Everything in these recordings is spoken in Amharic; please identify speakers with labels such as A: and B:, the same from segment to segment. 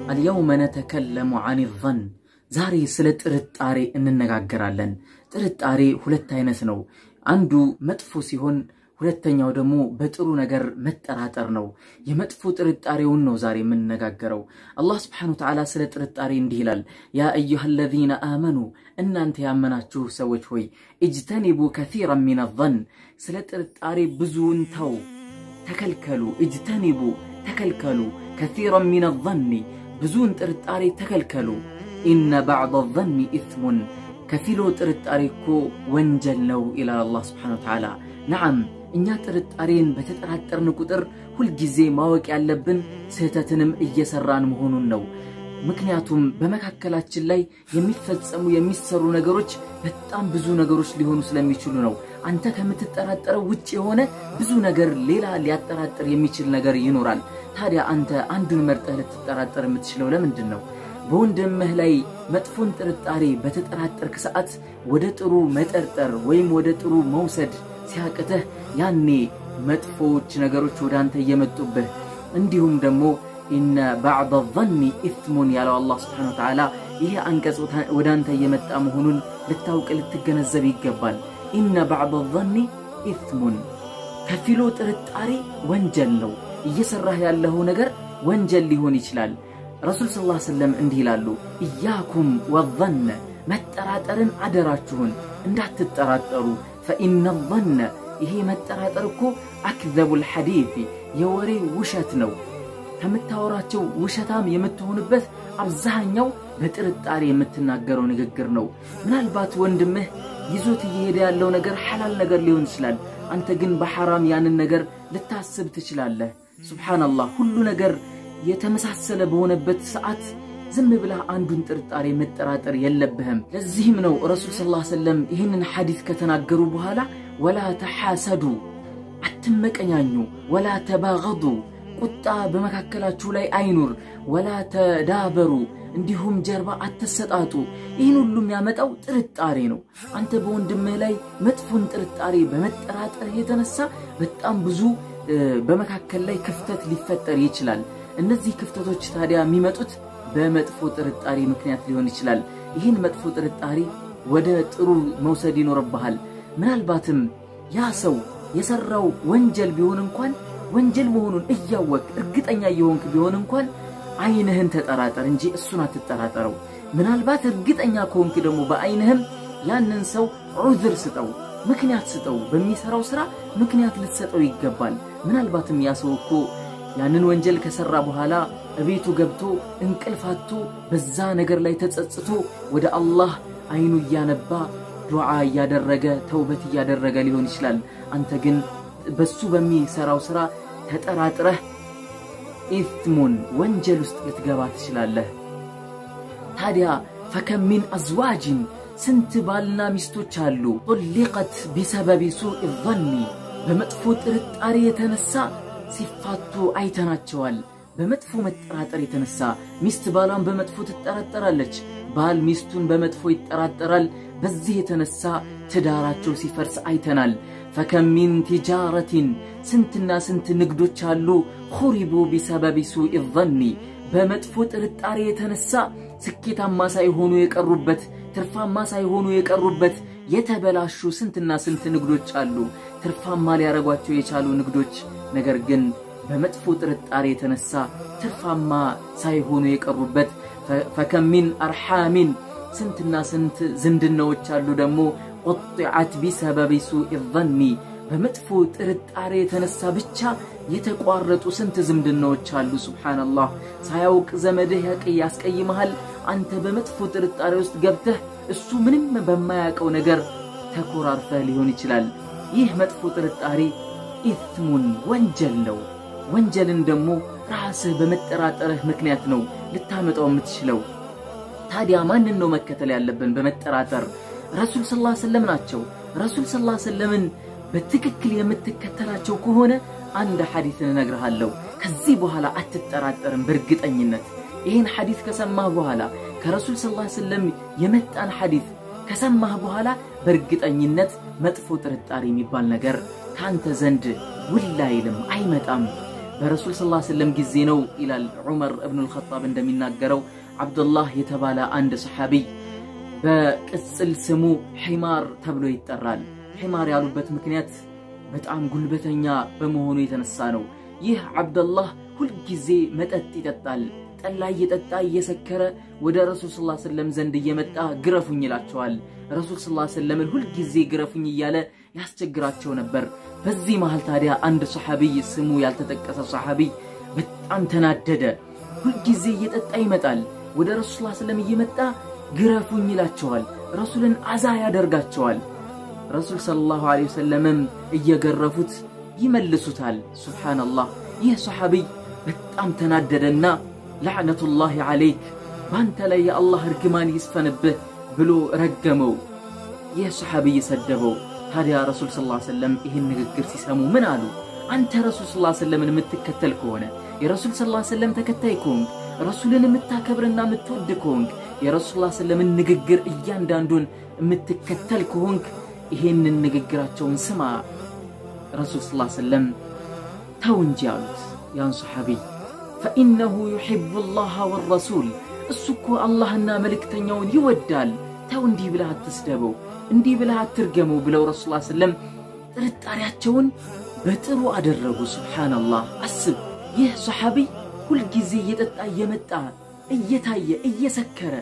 A: አልየውመ ነተከለሙ አን ظን ዛሬ ስለ ጥርጣሬ እንነጋገራለን። ጥርጣሬ ሁለት አይነት ነው። አንዱ መጥፎ ሲሆን ሁለተኛው ደግሞ በጥሩ ነገር መጠራጠር ነው። የመጥፎ ጥርጣሬውን ነው ዛሬ የምንነጋገረው። አላህ ስብሓነሁ ወተዓላ ስለ ጥርጣሬ እንዲህ ይላል፣ ያ አዩሃ አለዚነ አመኑ እናንተ ያመናችሁ ሰዎች ሆይ እጅተኒቡ ከሲራን ሚነ ظን ስለ ጥርጣሬ ብዙውን ተው፣ ተከልከሉ። እጅተኒቡ ተከልከሉ፣ ከሲራን ሚነ ظኒ ብዙውን ጥርጣሬ ተከልከሉ። ኢነ ባዕድ ظኒ ኢስሙን ከፊሎ ጥርጣሬ እኮ ወንጀል ነው ይላል አላህ ስብሓነሁ ወተዓላ። ነዓም እኛ ጥርጣሬን በተጠራጠርን ቁጥር ሁልጊዜ ማወቅ ያለብን ስህተትንም እየሰራን መሆኑን ነው። ምክንያቱም በመካከላችን ላይ የሚፈጸሙ የሚሰሩ ነገሮች በጣም ብዙ ነገሮች ሊሆኑ ስለሚችሉ ነው። አንተ ከምትጠራጠረው ውጭ የሆነ ብዙ ነገር ሌላ ሊያጠራጥር የሚችል ነገር ይኖራል። ታዲያ አንተ አንዱን መርጠህ ልትጠራጠር የምትችለው ለምንድን ነው? በወንድምህ ላይ መጥፎን ጥርጣሬ በተጠራጠርክ ሰዓት ወደ ጥሩ መጠርጠር ወይም ወደ ጥሩ መውሰድ ሲያቅትህ ያኔ መጥፎዎች ነገሮች ወደ አንተ እየመጡብህ እንዲሁም ደግሞ ኢነ ባዕድ ظኒ ኢስሙን ያለው አላህ ስብሓነሁ ወተዓላ ይሄ አንቀጽ ወደ አንተ እየመጣ መሆኑን ልታውቅ ልትገነዘብ ይገባል። ኢነ ባዕድ ظኒ ኢስሙን ከፊሎ ጥርጣሬ ወንጀል ነው። እየሰራህ ያለው ነገር ወንጀል ሊሆን ይችላል። ረሱል ስ ላ ሰለም እንዲህ ይላሉ፣ እያኩም ወظነ መጠራጠርን አደራችሁን እንዳትጠራጠሩ ፈኢነ ظነ ይሄ መጠራጠር እኮ አክዘቡል ሐዲት የወሬ ውሸት ነው። ከምታወራቸው ውሸታም የምትሆንበት አብዛኛው በጥርጣሬ የምትናገረው ንግግር ነው። ምናልባት ወንድምህ ይዞት እየሄደ ያለው ነገር ሐላል ነገር ሊሆን ይችላል። አንተ ግን በሐራም ያንን ነገር ልታስብ ትችላለህ። ሱብሓነላህ ሁሉ ነገር የተመሳሰለ በሆነበት ሰዓት ዝም ብለህ አንዱን ጥርጣሬ መጠራጠር የለብህም። ለዚህም ነው ረሱል ስ ላ ሰለም ይህንን ሐዲት ከተናገሩ በኋላ ወላ ተሓሰዱ አትመቀኛኙ፣ ወላ ተባገዱ ቁጣ በመካከላችሁ ላይ አይኑር፣ ወላ ተዳበሩ እንዲሁም ጀርባ አትሰጣጡ። ይህን ሁሉ የሚያመጣው ጥርጣሬ ነው። አንተ በወንድምህ ላይ መጥፎን ጥርጣሬ በመጠራጠርህ የተነሳ በጣም ብዙ በመካከል ላይ ክፍተት ሊፈጠር ይችላል። እነዚህ ክፍተቶች ታዲያ የሚመጡት በመጥፎ ጥርጣሬ ምክንያት ሊሆን ይችላል። ይህን መጥፎ ጥርጣሬ ወደ ጥሩ መውሰድ ይኖርብሃል። ምናልባትም ያ ሰው የሰራው ወንጀል ቢሆን እንኳን ወንጀል መሆኑን እያወቅ እርግጠኛ እየሆንክ ቢሆን እንኳን አይንህን ተጠራጠር እንጂ እሱን አትጠራጠረው። ምናልባት እርግጠኛ ከሆንክ ደግሞ በአይንህም ያንን ሰው ዑዝር ስጠው፣ ምክንያት ስጠው። በሚሰራው ስራ ምክንያት ልትሰጠው ይገባል። ምናልባትም ያ ሰው እኮ ያንን ወንጀል ከሰራ በኋላ እቤቱ ገብቶ እንቅልፍ አጥቶ በዛ ነገር ላይ ተጸጽቶ ወደ አላህ አይኑ እያነባ ዱዓ እያደረገ ተውበት እያደረገ ሊሆን ይችላል። አንተ ግን በሱ በሚሰራው ስራ ተጠራጥረህ ኢትሙን ወንጀል ውስጥ ልትገባ ትችላለህ። ታዲያ ፈከም ሚን አዝዋጅን ስንት ባልና ሚስቶች አሉ ጦሊቀት ቢሰበቢ ሱኢ ظኒ በመጥፎ ጥርጣሬ የተነሳ ሲፋቱ አይተናቸዋል። በመጥፎ መጠራጠር የተነሳ ሚስት ባሏን በመጥፎ ትጠራጠራለች፣ ባል ሚስቱን በመጥፎ ይጠራጠራል። በዚህ የተነሳ ትዳራቸው ሲፈርስ አይተናል። ፈከም ሚን ቲጃረቲን ስንትና ስንት ንግዶች አሉ ኹሪቡ ቢሰበቢ ሱኢ ظኒ በመጥፎ ጥርጣሬ የተነሳ ስኬታማ ሳይሆኑ የቀሩበት ትርፋማ ሳይሆኑ የቀሩበት የተበላሹ ስንትና ስንት ንግዶች አሉ። ትርፋማ ሊያረጓቸው የቻሉ ንግዶች ነገር ግን በመጥፎ ጥርጣሬ የተነሳ ትርፋማ ሳይሆኑ የቀሩበት ፈከም ሚን አርሓሚን ስንትና ስንት ዝምድናዎች አሉ ደግሞ ቁጢዓት ቢሰበቢ ሱኢ ظኒ በመጥፎ ጥርጣሬ የተነሳ ብቻ የተቋረጡ ስንት ዝምድናዎች አሉ። ሱብሓነላህ ሳያውቅ ዘመድህ ያስቀይመሃል። አንተ በመጥፎ ጥርጣሬ ውስጥ ገብተህ እሱ ምንም በማያውቀው ነገር ተኮራርፈህ ሊሆን ይችላል። ይህ መጥፎ ጥርጣሬ ኢትሙን ወንጀል ነው። ወንጀልን ደግሞ ራስህ በመጠራጠርህ ምክንያት ነው ልታመጣው የምትችለው። ታዲያ ማንን ነው መከተል ያለብን በመጠራጠር? ረሱል ስ ላ ሰለም ናቸው። ረሱል ስ ላ ሰለምን በትክክል የምትከተላቸው ከሆነ አንድ ሐዲትን እነግርሃለሁ። ከዚህ በኋላ አትጠራጠርም በእርግጠኝነት። ይህን ሐዲት ከሰማህ በኋላ ከረሱል ስ ላ ሰለም የመጣን ሐዲት ከሰማህ በኋላ በእርግጠኝነት መጥፎ ጥርጣሬ የሚባል ነገር ከአንተ ዘንድ ውል አይልም፣ አይመጣም። በረሱል ስ ሰለም ጊዜ ነው ይላል ዑመር እብኑ ልኸጣብ እንደሚናገረው ዓብዱላህ የተባለ አንድ ሰሓቢይ በቅጽል ስሙ ሒማር ተብሎ ይጠራል። ሒማር ያሉበት ምክንያት በጣም ጉልበተኛ በመሆኑ የተነሳ ነው። ይህ ዓብደላህ ሁልጊዜ መጠጥ ይጠጣል። ጠላ እየጠጣ እየሰከረ ወደ ረሱል ስ ሰለም ዘንድ እየመጣ ግረፉኝ ይላቸዋል። ረሱል ስ ሰለምን ሁልጊዜ ግረፉኝ እያለ ያስቸግራቸው ነበር። በዚህ መሃል ታዲያ አንድ ሰሓቢይ ስሙ ያልተጠቀሰ ሰሓቢይ በጣም ተናደደ። ሁልጊዜ እየጠጣ ይመጣል። ወደ ረሱል ስ ሰለም እየመጣ ግረፉኝ ይላቸዋል። ረሱልን አዛ ያደርጋቸዋል። ረሱል ሰለላሁ ዐለይሂ ወሰለምም እየገረፉት ይመልሱታል። ሱብሓነላህ። ይህ ሰሓቢይ በጣም ተናደደና ላዕነቱላሂ ዐለይክ በአንተ ላይ የአላህ እርግማን ይስፈንብህ ብሎ ረገመው። ይህ ሰሓቢይ ሰደበው። ታዲያ ረሱል ሰለላሁ ዐለይሂ ወሰለም ይህን ንግግር ሲሰሙ ምን አሉ? አንተ ረሱል ሰለላሁ ዐለይሂ ወሰለምን የምትከተል ከሆነ የረሱል ሰለላሁ ዐለይሂ ወሰለም ተከታይ ከሆንክ ረሱልን የምታከብርና የምትወድ ከሆንክ የረሱል ሰለላሁ ዐለይሂ ወሰለምን ንግግር እያንዳንዱን የምትከተል ከሆንክ ይሄንን ንግግራቸውን ስማ። ረሱል ሰለላሁ ዐለይሂ ወሰለም ተው እንጂ አሉት ያን ሰሓቢይ ፈኢነሁ ዩሒቡ ላህ ወረሱል እሱ እኮ አላህና መልእክተኛውን ይወዳል። ተው እንዲህ ብለህ አትስደበው፣ እንዲህ ብለህ አትርገመው ብለው ረሱል ላ ሰለም ጥርጣሬያቸውን በጥሩ አደረጉ። ሱብሓነላህ። አስብ፣ ይህ ሰሓቢይ ሁልጊዜ እየጠጣ እየመጣ እየታየ እየሰከረ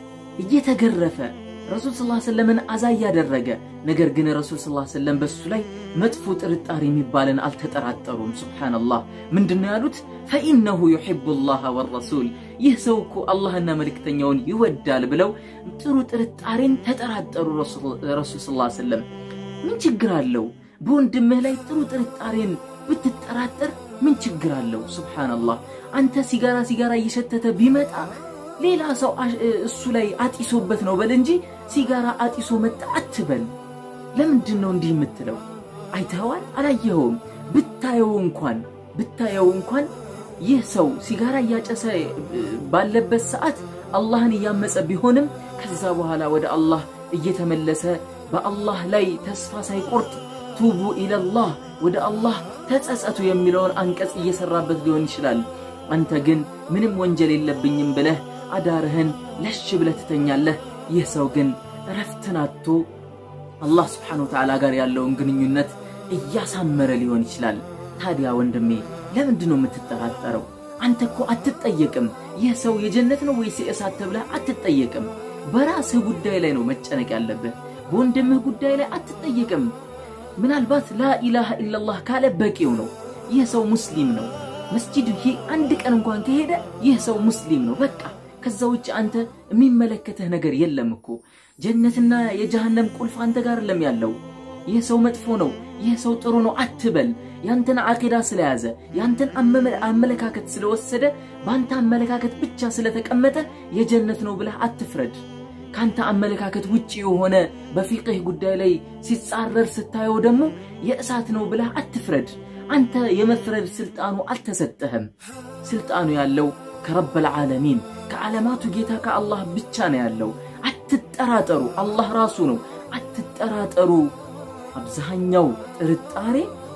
A: እየተገረፈ ረሱል ስ ሰለምን አዛ እያደረገ ነገር ግን ረሱል ስ ሰለም በሱ ላይ መጥፎ ጥርጣሬ የሚባልን አልተጠራጠሩም። ሱብሓነላህ ምንድን ነው ያሉት? ፈኢነሁ ዩሒቡ ላህ ወረሱል ይህ ሰው እኮ አላህና መልእክተኛውን ይወዳል ብለው ጥሩ ጥርጣሬን ተጠራጠሩ። ረሱል ስ ሰለም ምን ችግር አለው? በወንድምህ ላይ ጥሩ ጥርጣሬን ብትጠራጠር ምን ችግር አለው? ሱብሓነላህ አንተ ሲጋራ ሲጋራ እየሸተተ ቢመጣ ሌላ ሰው እሱ ላይ አጢሶበት ነው በል እንጂ ሲጋራ አጢሶ መጣ አትበል። ለምንድን ነው እንዲህ የምትለው? አይተኸዋል? አላየኸውም? ብታየው እንኳን ብታየው እንኳን ይህ ሰው ሲጋራ እያጨሰ ባለበት ሰዓት አላህን እያመፀ ቢሆንም ከዛ በኋላ ወደ አላህ እየተመለሰ በአላህ ላይ ተስፋ ሳይቆርጥ ቱቡ ኢለላህ ወደ አላህ ተጸጸቱ የሚለውን አንቀጽ እየሰራበት ሊሆን ይችላል። አንተ ግን ምንም ወንጀል የለብኝም ብለህ አዳርህን ለሽ ብለህ ትተኛለህ። ይህ ሰው ግን እረፍትን አጥቶ አላህ ስብሓነ ወተዓላ ጋር ያለውን ግንኙነት እያሳመረ ሊሆን ይችላል። ታዲያ ወንድሜ ለምንድን ነው የምትጠራጠረው? አንተ እኮ አትጠየቅም። ይህ ሰው የጀነት ነው ወይስ የእሳት ተብለህ አትጠየቅም። በራስህ ጉዳይ ላይ ነው መጨነቅ ያለብህ። በወንድምህ ጉዳይ ላይ አትጠየቅም። ምናልባት ላኢላሃ ኢለላህ ካለ በቂው ነው። ይህ ሰው ሙስሊም ነው። መስጂድ ይሄ አንድ ቀን እንኳን ከሄደ ይህ ሰው ሙስሊም ነው። በቃ ከዛ ውጭ አንተ የሚመለከትህ ነገር የለም እኮ። ጀነትና የጀሃነም ቁልፍ አንተ ጋር ለም ያለው። ይህ ሰው መጥፎ ነው፣ ይህ ሰው ጥሩ ነው አትበል። ያንተን አቂዳ ስለያዘ ያንተን አመለካከት ስለወሰደ በአንተ አመለካከት ብቻ ስለተቀመጠ የጀነት ነው ብለህ አትፍረድ። ከአንተ አመለካከት ውጭ የሆነ በፊቅህ ጉዳይ ላይ ሲጻረር ስታየው ደግሞ የእሳት ነው ብለህ አትፍረድ። አንተ የመፍረድ ስልጣኑ አልተሰጠህም። ስልጣኑ ያለው ከረበል ዓለሚን ከዓለማቱ ጌታ ከአላህ ብቻ ነው ያለው። አትጠራጠሩ፣ አላህ ራሱ ነው። አትጠራጠሩ። አብዛኛው ጥርጣሬ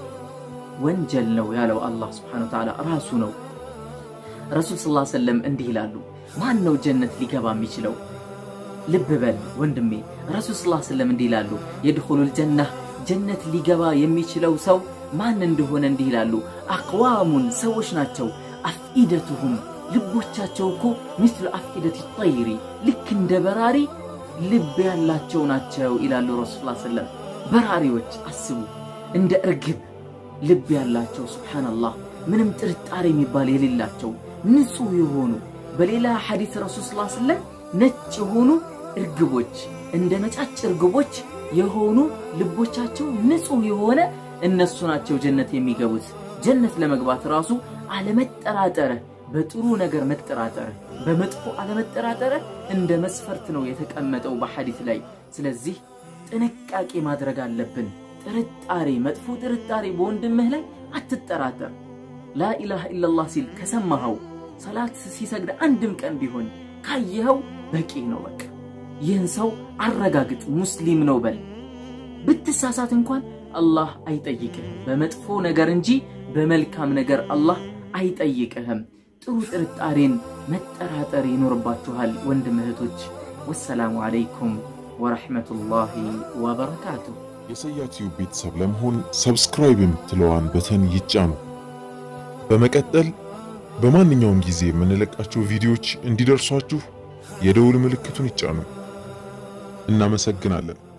A: ወንጀል ነው ያለው አላህ ስብሓነሁ ወተዓላ ራሱ ነው። ረሱል ሰለላሁ ዐለይሂ ወሰለም እንዲህ ይላሉ፣ ማን ነው ጀነት ሊገባ የሚችለው? ልብ በል ወንድሜ። ረሱል ሰለላሁ ዐለይሂ ወሰለም እንዲህ ይላሉ፣ የድኹሉል ጀነህ ጀነት ሊገባ የሚችለው ሰው ማን እንደሆነ እንዲህ ይላሉ፣ አቅዋሙን ሰዎች ናቸው። አፍኢደቱሁም ልቦቻቸው እኮ ምስሉ አፍኢደት ጠይሪ ልክ እንደ በራሪ ልብ ያላቸው ናቸው ይላሉ ረሱል ላ ሰለም። በራሪዎች አስቡ፣ እንደ እርግብ ልብ ያላቸው ሱብሓነላህ፣ ምንም ጥርጣሬ የሚባል የሌላቸው ንጹሕ የሆኑ በሌላ ሐዲስ ረሱል ስ ሰለም ነጭ የሆኑ እርግቦች እንደ ነጫጭ እርግቦች የሆኑ ልቦቻቸው ንጹሕ የሆነ እነሱ ናቸው ጀነት የሚገቡት። ጀነት ለመግባት ራሱ አለመጠራጠረ በጥሩ ነገር መጠራጠረ በመጥፎ አለመጠራጠረ እንደ መስፈርት ነው የተቀመጠው በሐዲት ላይ። ስለዚህ ጥንቃቄ ማድረግ አለብን። ጥርጣሬ፣ መጥፎ ጥርጣሬ በወንድምህ ላይ አትጠራጠር። ላኢላሃ ኢለላህ ሲል ከሰማኸው ሰላት ሲሰግድ አንድም ቀን ቢሆን ካየኸው በቂ ነው። በቃ ይህን ሰው አረጋግጥ፣ ሙስሊም ነው በል። ብትሳሳት እንኳን አላህ አይጠይቅህ በመጥፎ ነገር እንጂ በመልካም ነገር አላህ አይጠይቅህም። ጥሩ ጥርጣሬን መጠራጠር ይኖርባችኋል ወንድም እህቶች። ወሰላሙ አለይኩም ወረሕመቱላሂ ወበረካቱሁ።
B: የሰያ ቲዩብ ቤተሰብ ለመሆን ሰብስክራይብ የምትለዋን በተን ይጫኑ። በመቀጠል በማንኛውም ጊዜ የምንለቃቸው ቪዲዮዎች እንዲደርሷችሁ የደውል ምልክቱን ይጫኑ። እናመሰግናለን።